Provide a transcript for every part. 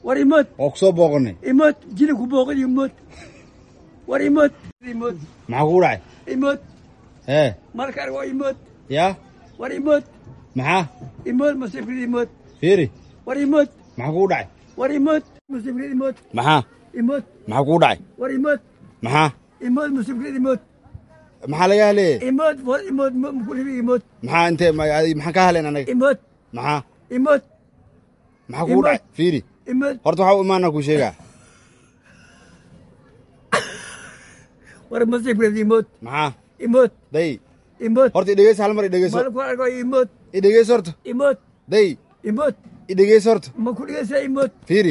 war imood waa ku soo booqanay imood jili ku booqan imood war imood imood maxaa kugu dhacay imood ee marka argo imood yaa war imood maxaa imood masifrid imood fiiri war imood maxaa kugu dhacay war imood masifrid imood maxaa imood maxaa kugu dhacay war imood maxaa imood masifrid imood maxaa laga haleeyey imood war imood mkulibi imood maxaa intee ma- adi- maxaan ka haleyn anaga imood maxaa imood maxaa kugu Imood. dhacay fiiri imood horta waxaa u imaanaa kuu sheegaa war masifrid imood maxaa imood day imood horta idhegeyso hal mar idhegeyso marku argo imood idhegeyso horta imood day imood idhegeyso horta ma ku dhigaysaa imood fiiri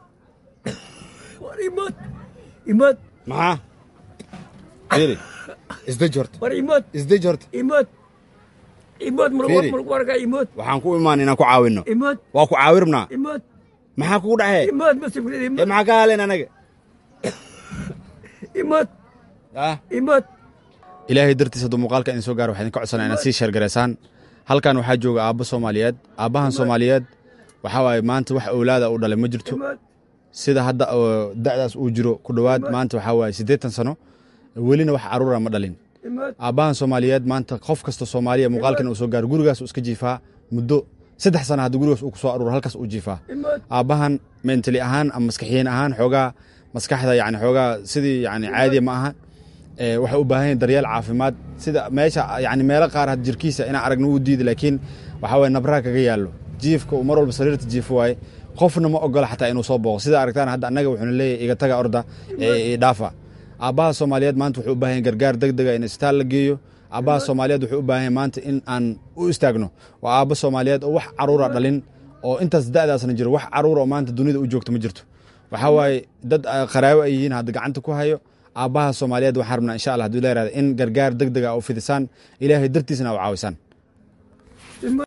war imood imood maxaa fiiri isdeji horta war imood isdeji horta imood imood Fiiri. marku argaa imood waxaan ku imaan inaan ku caawinno imood waa ku caawirnaa imood maxaa kugu dhacee imood masifrid ee imood maxaa ka haleyn anaga imood ah imood ilaahay dartiis hadduu muuqaalka idin soo gaaro waxaa idinka codsanaa inaad sii sheergaraysaan halkan waxaa jooga aabbo soomaaliyeed aabbahan soomaaliyeed waxaa waaye maanta wax owlaada u dhalay ma jirto imood sida hadda oo da'daas uu jiro ku dhowaad maanta waxaa waaye siddeetan sano welina wax caruura ma dhalin imood aabbahan soomaaliyeed maanta qof kasta soomaaliya muuqaalkan uu soo gaaro gurigaas uu iska jiifaa muddo saddex sana haddii gurigaas uu ku soo aruuro halkaas uu jiifaa imood aabbahan mentali ahaan ama maskaxiyin ahaan xoogaa maskaxda yani xoogaa sidii yani caadiya ma aha ee waxay u baahan yahin daryeel caafimaad sida meesha yani meelo qaar had jirkiisa inaan aragno wuu diidi laakiin waxaa waye nabraa kaga yaallo jiifka uu mar walba sariirta jiifo waaye qofna ma ogola xataa inuu soo booqo sida aragtaan hadda annaga wuxuuna leeyahay iga taga orda ee i dhaafa aabbaha soomaaliyeed maanta wuxuu u baahan yahin gargaar deg dega in isbitaal la geeyo aabbaha soomaaliyeed wuxuu u baahan yahay maanta in aan u istaagno waa aabbo soomaaliyeed oo wax caruura dhalin oo intaas da'daasna jiro wax caruura oo maanta dunida u joogto ma jirto waxaa waaye dad ah, qaraabo ay yihiin hadda gacanta ku hayo aabbaha soomaaliyeed waxaan rabnaa insha allah hadduu leeraada in gargaar deg dega u fidisaan ilaahay dartiisna u caawisaan